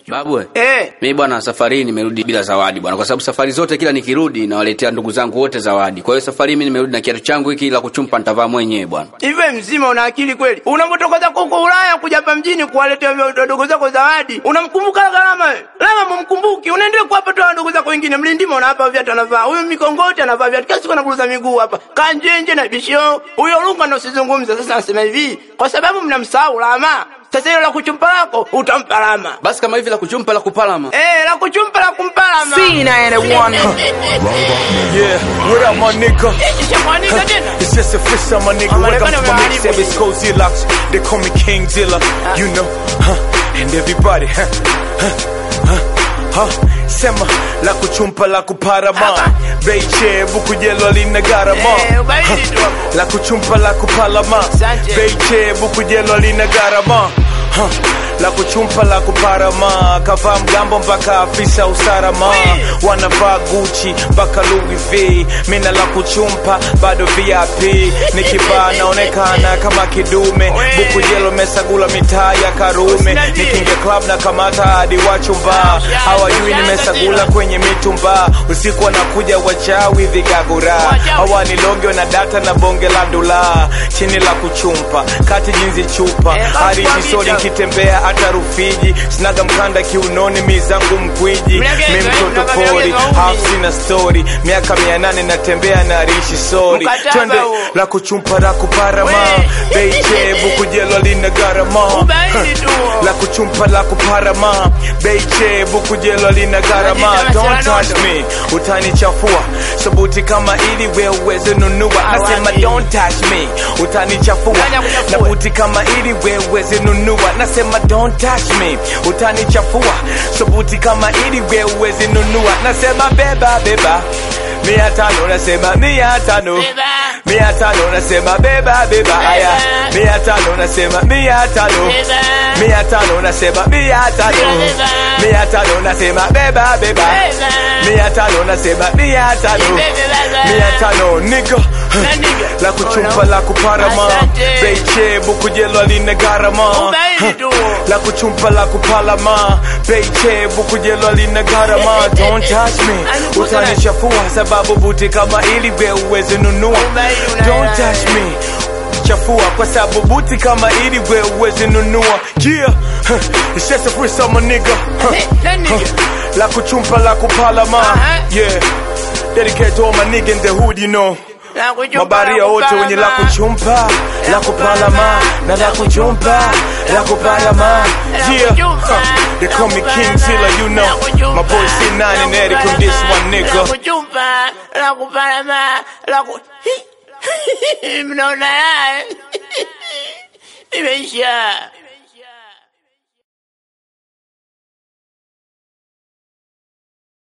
Babu, Eh. mimi bwana, safari hii nimerudi bila zawadi bwana, kwa sababu safari zote kila nikirudi nawaletea ndugu zangu wote zawadi. Kwa hiyo safari hii mimi nimerudi na kiatu changu hiki la kuchumpa nitavaa mwenyewe bwana. Hivi mzima una akili kweli? Unapotoka zako huko Ulaya kuja hapa mjini kuwaletea wadogo zako zawadi, unamkumbuka Gharama wewe? Lama mumkumbuki, unaendelea kuwapa tu wadogo zako wengine. Mlindima unawapa viatu anavaa, huyu mikongoti anavaa viatu, kila siku anakuruza miguu hapa, kanjenje na bisho. Huyo Lunga ndo usizungumza. Sasa nasema hivi, kwa sababu mnamsahau Lama. Sasa hilo la kuchumpa lako utampa Lama. Basi kama hivi la kuchumpa la kupalama. Eh, la kuchumpa la kumpa Lama. Yeah, what up, my nigga? Ishamwanika tena. It's just a freestyle, my nigga. I'm Welcome gonna to my marry mixtape. you. It's Cozy Locks. They call me King Dilla. You know, huh? And everybody, huh? Huh? Huh? Huh? Sema la kuchumpa la kuparama Beiche buku jelo lina garama Eh, ubaili tu hapo. La kuchumpa la kupalama Asante. Beiche buku jelo lina garama Huh. La kuchumpa la kuparama kavaa mgambo mpaka afisa usalama wanavaa Gucci mpaka Louis V mina la kuchumpa bado VIP nikivaa naonekana kama kidume buku jelo mesagula mitaa ya Karume nikinge club na kamata hadi wachumba hawajui nimesagula kwenye mitumba usiku wanakuja wachawi vigagura hawaniloge na data na bonge la ndula chini la kuchumpa kati jinzi chupa hadi jisoni nkitembea hata Rufiji sinaga mkanda kiunoni mizangu mkwiji mi mtoto pori half sina story miaka mia nane natembea na rishi sori Mkataba twende huo. la kuchumpa la kuparama beiche bukujelo lina garama Ubaili tu. la kuchumpa la kuparama beiche bukujelo lina garama Unajita don't masharanodo. touch me utanichafua sabuti kama ili we uweze nunua nasema Awani. don't touch me utanichafua Nani akuchafue? na buti kama ili we uweze nunua nasema don't touch me utanichafua sabuti kama ili we uweze nunua nasema beba beba mia tano nasema mia tano Beba. mia tano nasema beba beba aya mia tano nasema mia tano Beba. mia tano nasema mia tano Beba. mia tano nasema beba beba Beba. mia tano nasema mia tano Beba. mia tano nigga Na nigga. la kuchumpa la kuparama Asante. beiche bukujelo lina garama Ubaili tu. la kuchumpa la kupalama beiche bukujelo lina garama don't touch me Alikuza na- utanichafua sababu buti kama ili we uweze nunua Ubaili una- don't touch me chafua kwa sababu buti kama ili we uweze nunua yeah huh. it's just a freestyle my nigga huh. Eh, na nigga. Huh. la kuchumpa la kupalama Aha. yeah dedicate to all my nigga in the hood you know La kuchumpa, mabaria la wote wenye la kupalama. kuchumpa la kupalama na la kuchumpa la kupalama yeah huh. they call me King Zilla you know my boy C9 and Eric on this one La nigga kuchumpa, la kupalama, la ku... Mnaona haya? Imeisha.